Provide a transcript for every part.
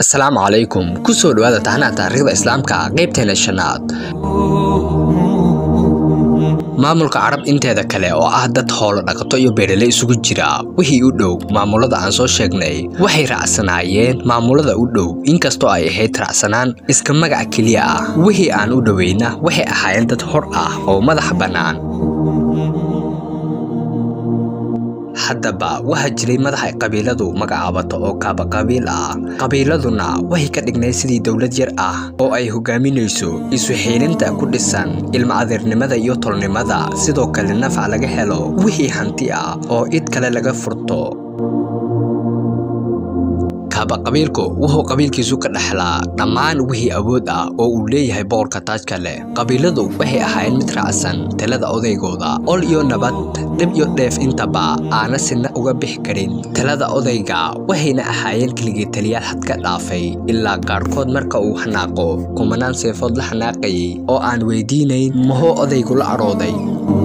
asalaamu calaykum kusoo dhawaada taxnaha taariikhda islaamka qaybteena shanaad maamulka carab inteeda kale oo ah dad hoolo dhaqato iyo beerale isugu jira wixii u dhow maamulada aan soo sheegnay waxay raacsanaayeen maamulada u dhow inkastoo ay ahayd raacsanaan iska magac keliya ah wixii aan u dhoweyna waxay ahaayeen dad hor ah oo madax bannaan haddaba waxaa jiray madax ay qabiiladu magacaabato oo kaaba qabiil ah qabiiladuna waxay ka dhignayd sidii dowlad yar ah oo ay hogaaminayso isu xiilinta ku dhisan ilma adeernimada iyo tolnimada sidoo kale nafac laga helo wixii hanti ah oo id kale laga furto kaaba qabiilku wuxuu qabiilkiisu ka dhexlaa dhammaan wixii awood ah oo uu leeyahay boqorka taajka leh qabiiladu waxay ahaayeen mid raacsan talada odaygooda ol iyo nabad dhib iyo dheef intaba aana sina uga bixi karin talada odayga waxayna ahaayeen keligii taliyaal xad ka dhaafay ilaa qaarkood marka uu xanaaqo kumanaan seefood la xanaaqayay oo aan weydiinayn muxuu odaygu la cadhooday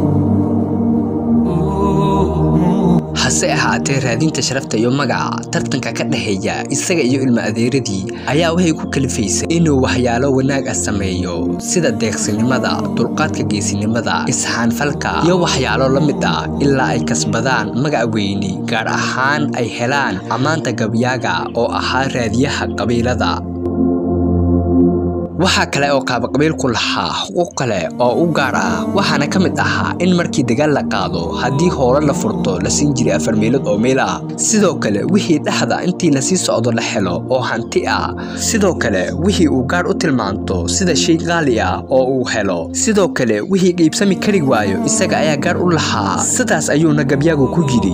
hase ahaatee raadinta sharafta iyo magaca tartanka ka dhexeeya isaga iyo ilma adeeradii ayaa waxay ku kalifaysay inuu waxyaalo wanaag ah sameeyo sida deeqsinimada dulqaadka geesinimada isxaanfalka iyo waxyaalo la mid ah ilaa ay kasbadaan magac weyni gaar ahaan ay helaan ammaanta gabyaaga oo ahaa raadiyaha qabiilada waxaa kale oo qaabaqabiilku lahaa xuquuq kale oo u gaar ah waxaana ka mid ahaa in markii dagaal la qaado haddii hoolo la furto la siin jiray afar meelood oo meel ah sidoo kale wixii dhexda intii lasii socdo la helo oo hanti ah sidoo kale wixii uu gaar u tilmaanto sida shay qaali ah oo uu helo sidoo kale wixii qiibsami kari waayo isaga ayaa gaar u lahaa sidaas ayuuna gabyaagu ku yidhi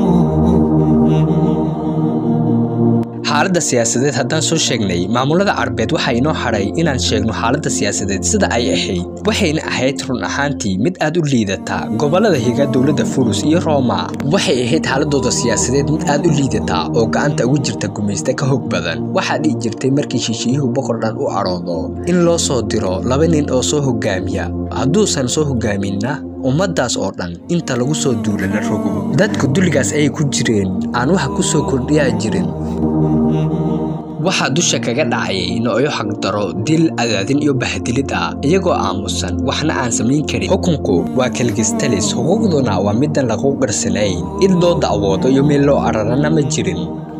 xaaladda siyaasadeed haddaan soo sheegnay maamulada carbeed waxaa inoo hadhay inaan sheegno xaaladda siyaasadeed sida ay ahayd waxayna ahayd run ahaantii mid aad u liidata gobollada higa dowladda furus iyo rooma waxay ahayd xaaladooda siyaasadeed mid aad u liidata oo gacanta ugu jirta gumaysta ka hog badan waxaa dhici jirtay markii shishiiyuhu boqor dhan u cadhoodo in loo soo diro laba nin oo soo hogaamiya hadduusan soo hogaaminna ummaddaas oo dhan inta lagu soo duula la rogo dadku dulligaas ayay ku jireen aan waxa ku soo kordhiyaa jirin waxaa dusha kaga dhacayay noocyo xaqdaro dil adaadin iyo bahdilid ah iyagoo aamusan waxna aan samayn karin xukunku waa kalgistalis xuquuqduna waa middan lagu qarsanayn id loo dacwoodo iyo meel loo ararana ma jirin